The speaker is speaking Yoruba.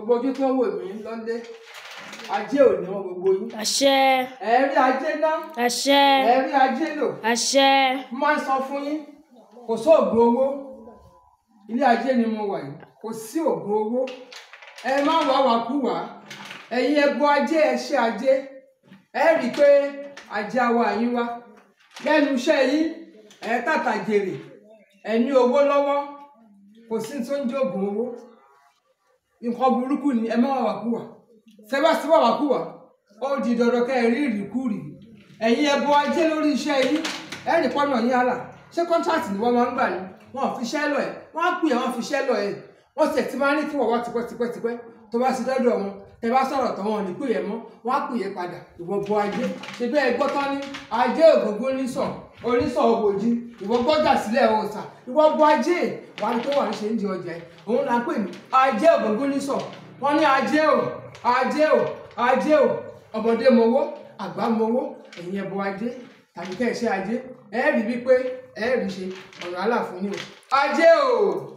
gbogbo ojú tó ń wò mí lọ́lé ajé ò ní wọn gbogbo yín àṣẹ ẹ rí ajé ná àṣẹ ẹ rí ajé lò àṣẹ mo máa ń sọ fún yín kò sóògùn owó ilé ajé ni mo wà yìí kò sí òògùn owó ẹ má wá wàkúwà ẹ̀yin ẹbọ ajé ẹ ṣe ajé ẹ rí i pé ajé awa yín wá lẹ́nu iṣẹ́ yín ẹ tàtà jèrè ẹ ní owó lọ́wọ́ kò sí tó ń jẹ́ òògùn owó nǹkan burúkú ni ẹ má wá wàkúwà sẹ́bàṣẹ́bà wàkúwà ó di dandan kẹ́ ẹ rí ìrìkúrì ẹ̀yin ẹbọ ajé lórí iṣẹ́ yín ẹ rí pọ́nà yín àlà ṣé kọ́ńtàtì ni wọ́n máa ń gbà ní wọn ò fi iṣẹ́ lọ ẹ̀ wọ́n á pè é wọ́n fi iṣẹ́ lọ ẹ̀ wọ́n sì ti máa ní kí wọ́n wá tipẹ́tipẹ́tipẹ́ tó bá ti dọ́dọ̀ wọn tẹ bá sọ̀rọ̀ tán wọn ò ní pè é mọ́ wọ́n á pè é padà ìwọ bọ ajé ṣe bẹ́ẹ̀ gbọ́ tán ní ajé ògógó nísàn onísàn òbòjì ìwọ gbọ́jà sílẹ̀ òòsà ìwọ bọ ajé wà ní tó wà ní ṣe ń di ọjà ẹ̀ òun là ń pè ní ajé ògógó nísàn wọ́n ní ajé ò ajé ò ajé ò ọmọdé mowó àgbà mowó ẹ̀yin ẹbọ ajé tàbí kẹ́ ẹ ṣe ajé ẹ rí wípé ẹ rí ṣe ọ̀rọ̀ àlàfo ni o ajé ò.